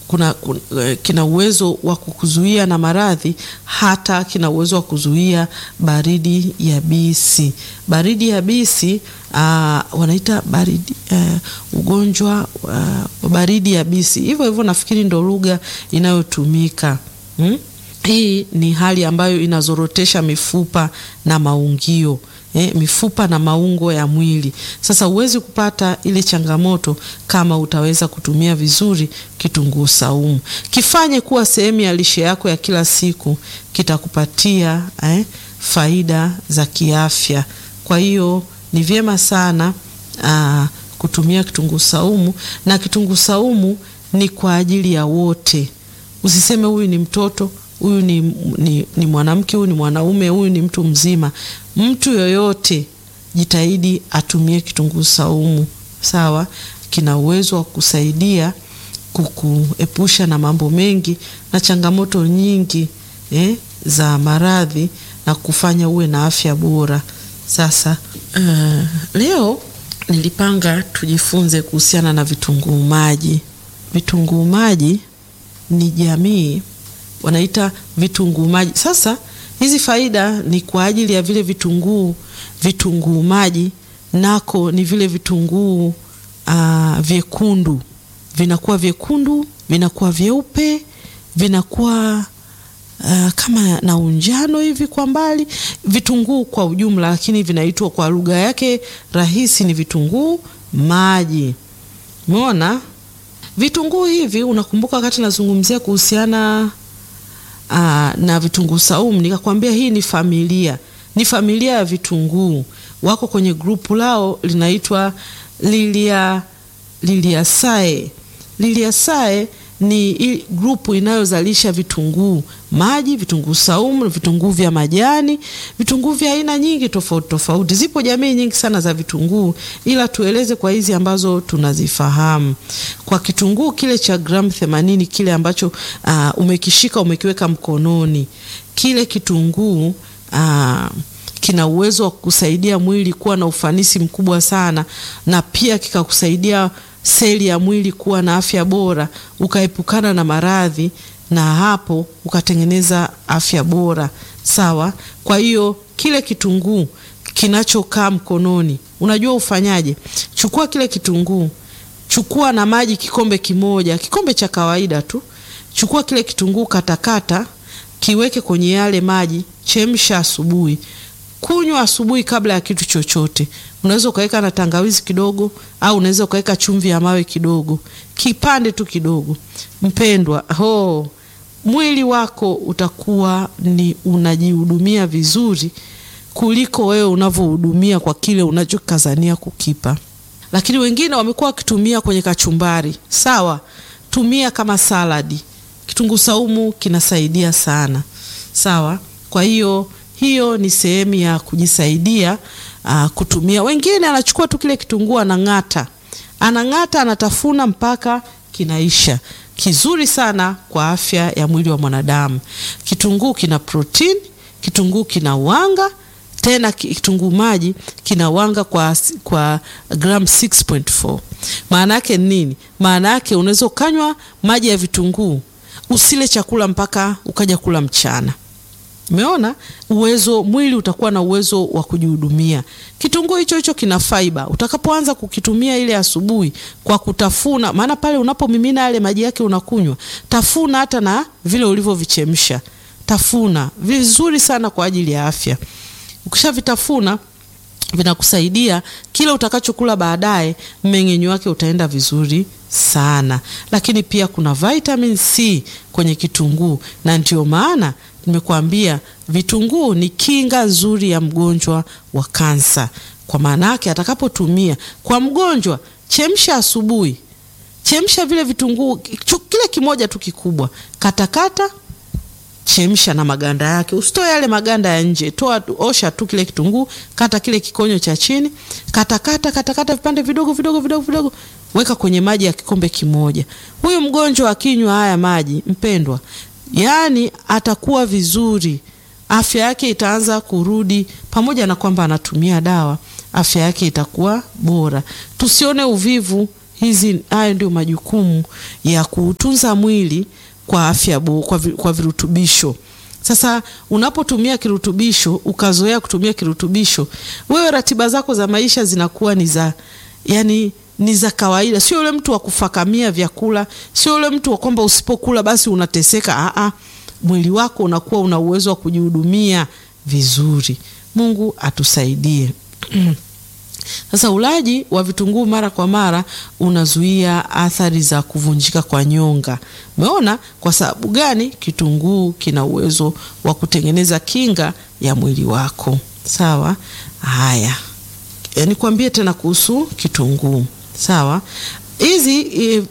kuna, kuna, kina uwezo wa kukuzuia na maradhi, hata kina uwezo wa kuzuia baridi yabisi. Baridi yabisi uh, wanaita baridi uh, ugonjwa uh, wa baridi yabisi, hivyo hivyo nafikiri ndo lugha inayotumika hmm? Hii ni hali ambayo inazorotesha mifupa na maungio eh, mifupa na maungo ya mwili. Sasa huwezi kupata ile changamoto kama utaweza kutumia vizuri kitunguu saumu. Kifanye kuwa sehemu ya lishe yako ya kila siku, kitakupatia eh, faida za kiafya. Kwa hiyo ni vyema sana aa, kutumia kitunguu saumu, na kitunguu saumu ni kwa ajili ya wote. Usiseme huyu ni mtoto huyu ni, ni, ni mwanamke huyu ni mwanaume huyu ni mtu mzima. Mtu yoyote jitahidi atumie kitunguu saumu, sawa. Kina uwezo wa kusaidia kukuepusha na mambo mengi na changamoto nyingi eh, za maradhi na kufanya uwe na afya bora. Sasa uh, leo nilipanga tujifunze kuhusiana na vitunguu maji. Vitunguu maji ni jamii wanaita vitunguu maji. Sasa hizi faida ni kwa ajili ya vile vitunguu vitunguu maji, nako ni vile vitunguu uh, vyekundu, vinakuwa vyekundu, vinakuwa vyeupe, vinakuwa uh, kama na unjano hivi kwa mbali, vitunguu kwa ujumla, lakini vinaitwa kwa lugha yake rahisi ni vitunguu maji. Umeona vitunguu hivi, unakumbuka wakati nazungumzia kuhusiana Aa, na vitunguu saumu nikakwambia hii ni familia, ni familia ya vitunguu. Wako kwenye grupu lao linaitwa Lilia Liliaceae. Liliaceae ni grupu inayozalisha vitunguu maji, vitunguu saumu, vitunguu vya majani, vitunguu vya aina nyingi tofauti tofauti. Zipo jamii nyingi sana za vitunguu, ila tueleze kwa hizi ambazo tunazifahamu. Kwa kitunguu kile cha gramu themanini kile ambacho uh, umekishika umekiweka mkononi, kile kitunguu uh, kina uwezo wa kusaidia mwili kuwa na ufanisi mkubwa sana, na pia kikakusaidia seli ya mwili kuwa na afya bora, ukaepukana na maradhi na hapo ukatengeneza afya bora. Sawa. Kwa hiyo kile kitunguu kinachokaa mkononi, unajua ufanyaje? Chukua kile kitunguu, chukua na maji kikombe kimoja, kikombe cha kawaida tu. Chukua kile kitunguu, katakata, kiweke kwenye yale maji, chemsha asubuhi, kunywa asubuhi kabla ya kitu chochote. Unaweza ukaweka na tangawizi kidogo, au unaweza ukaweka chumvi ya mawe kidogo, kipande tu kidogo. Mpendwa, ho mwili wako utakuwa ni unajihudumia vizuri kuliko wewe unavyohudumia kwa kile unachokazania kukipa. Lakini wengine wamekuwa wakitumia kwenye kachumbari. Sawa, tumia kama saladi. Kitunguu saumu kinasaidia sana. Sawa, kwa hiyo hiyo ni sehemu ya kujisaidia uh, kutumia. Wengine anachukua tu kile kitunguu anang'ata, anang'ata, anatafuna mpaka kinaisha. Kizuri sana kwa afya ya mwili wa mwanadamu. Kitunguu kina protini, kitunguu kina wanga, tena kitunguu maji kina wanga kwa, kwa gram 6.4. Maana yake nini? Maana yake unaweza ukanywa maji ya vitunguu usile chakula mpaka ukaja kula mchana. Umeona uwezo, mwili utakuwa na uwezo wa kujihudumia. Kitunguu hicho hicho kina fiber. Utakapoanza kukitumia ile asubuhi kwa kutafuna, maana pale unapomimina yale maji yake unakunywa, tafuna hata na vile ulivyovichemsha, tafuna vizuri sana kwa ajili ya afya. Ukishavitafuna vinakusaidia kile utakachokula baadaye, mmeng'enyo wake utaenda vizuri sana. Lakini pia kuna vitamin C kwenye kitunguu, na ndio maana nimekuambia vitunguu ni kinga nzuri ya mgonjwa wa kansa. Kwa maana yake atakapotumia kwa mgonjwa, chemsha asubuhi, chemsha vile vitunguu kile kimoja tu kikubwa, katakata chemsha na maganda yake, usitoe yale maganda ya nje, toa, osha tu kile kitunguu, kata kile kikonyo cha chini, katakata katakata vipande vidogo vidogo vidogo vidogo, weka kwenye maji ya kikombe kimoja. Huyu mgonjwa akinywa haya maji, mpendwa, yaani atakuwa vizuri, afya yake itaanza kurudi, pamoja na kwamba anatumia dawa, afya yake itakuwa bora. Tusione uvivu hizi hayo ndio majukumu ya kuutunza mwili kwa afya bo, kwa, vi, kwa virutubisho. Sasa unapotumia kirutubisho ukazoea kutumia kirutubisho, wewe ratiba zako za maisha zinakuwa ni za yani ni za kawaida, sio yule mtu wa kufakamia vyakula, sio yule mtu wa kwamba usipokula basi unateseka. Aa, mwili wako unakuwa una uwezo wa kujihudumia vizuri. Mungu atusaidie. Sasa ulaji wa vitunguu mara kwa mara unazuia athari za kuvunjika kwa nyonga. Umeona kwa sababu gani? Kitunguu kina uwezo wa kutengeneza kinga ya mwili wako. Sawa. Haya, nikwambie tena kuhusu kitunguu. Sawa, hizi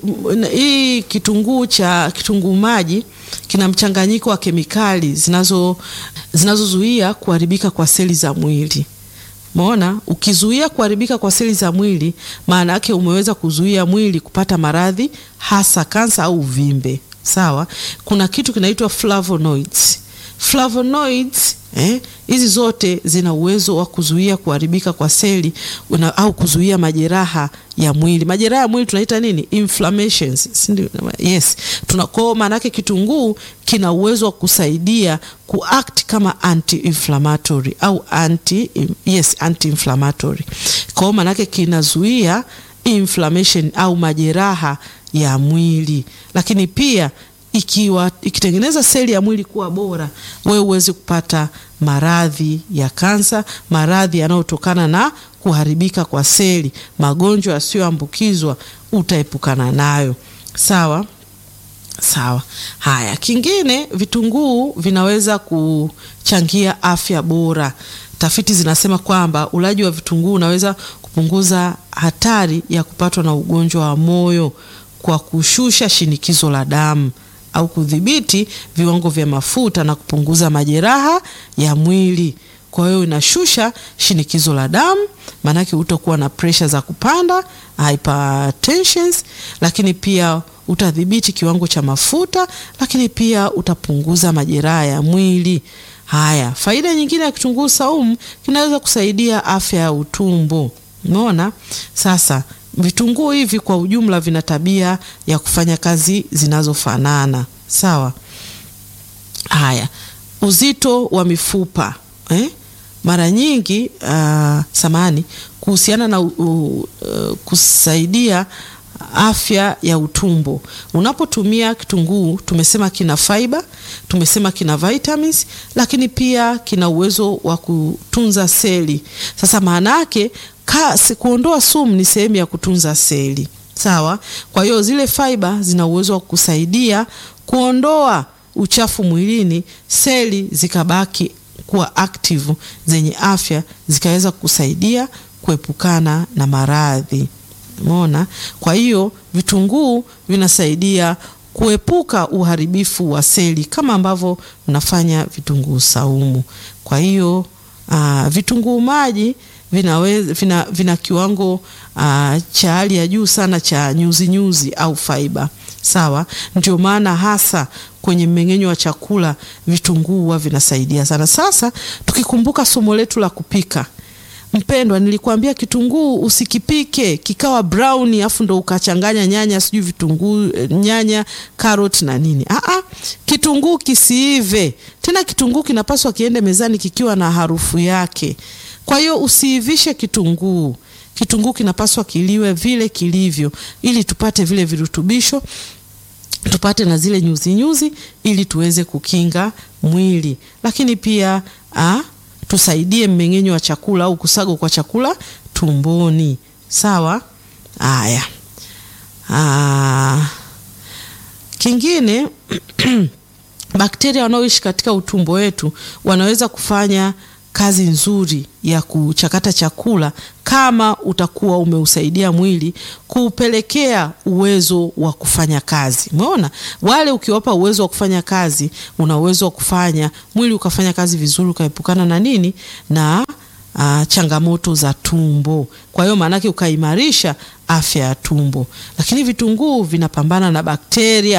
hii kitunguu cha kitunguu maji kina mchanganyiko wa kemikali zinazo zinazozuia kuharibika kwa seli za mwili. Umeona, ukizuia kuharibika kwa seli za mwili, maana yake umeweza kuzuia mwili kupata maradhi hasa kansa au uvimbe. Sawa, kuna kitu kinaitwa flavonoids. Flavonoids eh, hizi zote zina uwezo wa kuzuia kuharibika kwa seli una, au kuzuia majeraha ya mwili. Majeraha ya mwili tunaita nini? Inflammations, si ndio? Yes, tunako maana yake kitunguu kina uwezo wa kusaidia kuact kama anti-inflammatory au anti yes, anti-inflammatory. Kwa maana yake kinazuia inflammation au majeraha ya mwili, lakini pia ikiwa ikitengeneza seli ya mwili kuwa bora, wewe uweze kupata maradhi ya kansa, maradhi yanayotokana na kuharibika kwa seli, magonjwa yasiyoambukizwa utaepukana nayo. Sawa sawa. Haya, kingine, vitunguu vinaweza kuchangia afya bora. Tafiti zinasema kwamba ulaji wa vitunguu unaweza kupunguza hatari ya kupatwa na ugonjwa wa moyo kwa kushusha shinikizo la damu au kudhibiti viwango vya mafuta na kupunguza majeraha ya mwili. Kwa hiyo inashusha shinikizo la damu, maanake utakuwa na presha za kupanda hypertension, lakini pia utadhibiti kiwango cha mafuta, lakini pia utapunguza majeraha ya mwili. Haya, faida nyingine ya kitunguu saumu kinaweza kusaidia afya ya utumbo. Umeona sasa vitunguu hivi kwa ujumla vina tabia ya kufanya kazi zinazofanana sawa. Haya, uzito wa mifupa eh? Mara nyingi uh, samani kuhusiana na uh, uh, kusaidia afya ya utumbo. Unapotumia kitunguu, tumesema kina fiber, tumesema kina vitamins, lakini pia kina uwezo wa kutunza seli. Sasa maana yake kuondoa sumu ni sehemu ya kutunza seli sawa. Kwa hiyo zile fiber zina uwezo wa kusaidia kuondoa uchafu mwilini, seli zikabaki kuwa active zenye afya, zikaweza kusaidia kuepukana na maradhi. Umeona? Kwa hiyo vitunguu vinasaidia kuepuka uharibifu wa seli kama ambavyo unafanya vitunguu saumu. Kwa hiyo uh, vitunguu maji vinaweza vina, vina kiwango uh, cha hali ya juu sana cha nyuzi nyuzi au fiber sawa. Ndio maana hasa kwenye mmeng'enyo wa chakula vitunguu huwa vinasaidia sana. Sasa tukikumbuka somo letu la kupika, mpendwa, nilikwambia kitunguu usikipike kikawa brown afu ndo ukachanganya nyanya sijui vitunguu nyanya karoti na nini. Aa, kitunguu kisiive tena. Kitunguu kinapaswa kiende mezani kikiwa na harufu yake. Kwa hiyo usiivishe kitunguu. Kitunguu kinapaswa kiliwe vile kilivyo, ili tupate vile virutubisho, tupate na zile nyuzi nyuzi, ili tuweze kukinga mwili, lakini pia a, tusaidie mmeng'enyo wa chakula au kusagwa kwa chakula tumboni. Sawa. Haya, kingine bakteria wanaoishi katika utumbo wetu wanaweza kufanya kazi nzuri ya kuchakata chakula kama utakuwa umeusaidia mwili kuupelekea uwezo wa kufanya kazi. Umeona, wale ukiwapa uwezo wa kufanya kazi, una uwezo wa kufanya mwili ukafanya kazi vizuri, ukaepukana na nini na uh, changamoto za tumbo. Kwa hiyo maanake ukaimarisha afya ya tumbo. Lakini vitunguu vinapambana na bakteria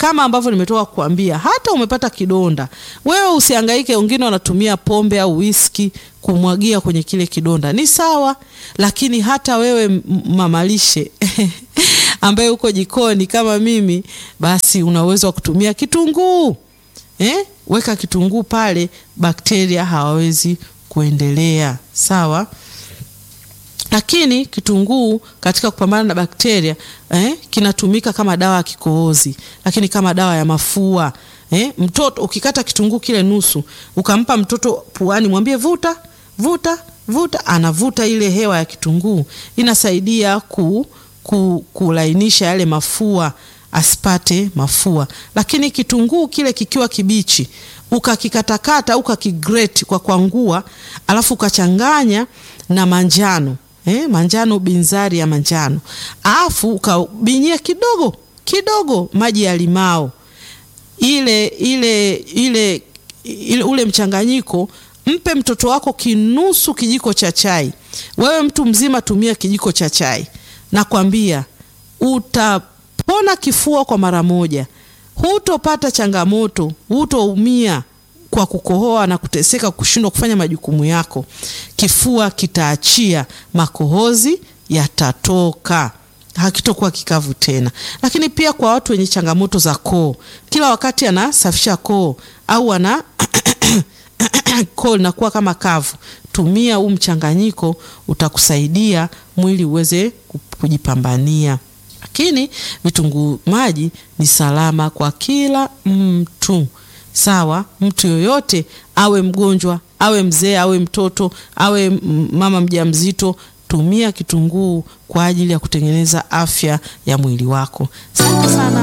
kama ambavyo nimetoka kukuambia, hata umepata kidonda, wewe usihangaike. Wengine wanatumia pombe au whisky kumwagia kwenye kile kidonda, ni sawa, lakini hata wewe mamalishe ambaye uko jikoni kama mimi, basi una uwezo wa kutumia kitunguu eh? Weka kitunguu pale, bakteria hawawezi kuendelea, sawa lakini kitunguu katika kupambana na bakteria eh, kinatumika kama dawa ya kikohozi, lakini kama dawa ya mafua eh. Mtoto ukikata kitunguu kile nusu ukampa mtoto puani, mwambie vuta vuta vuta, anavuta ile hewa ya kitunguu, inasaidia ku, ku, kulainisha yale mafua asipate mafua. Lakini kitunguu kile kikiwa kibichi ukakikatakata ukakigrate kwa kwangua, alafu ukachanganya na manjano Eh, manjano binzari ya manjano, alafu ukabinyia kidogo kidogo maji ya limao ile, ile, ile, ile ule mchanganyiko, mpe mtoto wako kinusu kijiko cha chai. Wewe mtu mzima tumia kijiko cha chai, nakwambia utapona kifua kwa mara moja, hutopata changamoto, hutoumia kwa kukohoa na kuteseka, kushindwa kufanya majukumu yako. Kifua kitaachia, makohozi yatatoka, hakitokuwa kikavu tena. Lakini pia kwa watu wenye changamoto za koo, kila wakati anasafisha koo au ana koo linakuwa kama kavu, tumia huu mchanganyiko, utakusaidia mwili uweze kujipambania. Lakini vitunguu maji ni salama kwa kila mtu. Sawa, mtu yoyote awe mgonjwa, awe mzee, awe mtoto, awe mama mjamzito, tumia kitunguu kwa ajili ya kutengeneza afya ya mwili wako. Asante sana.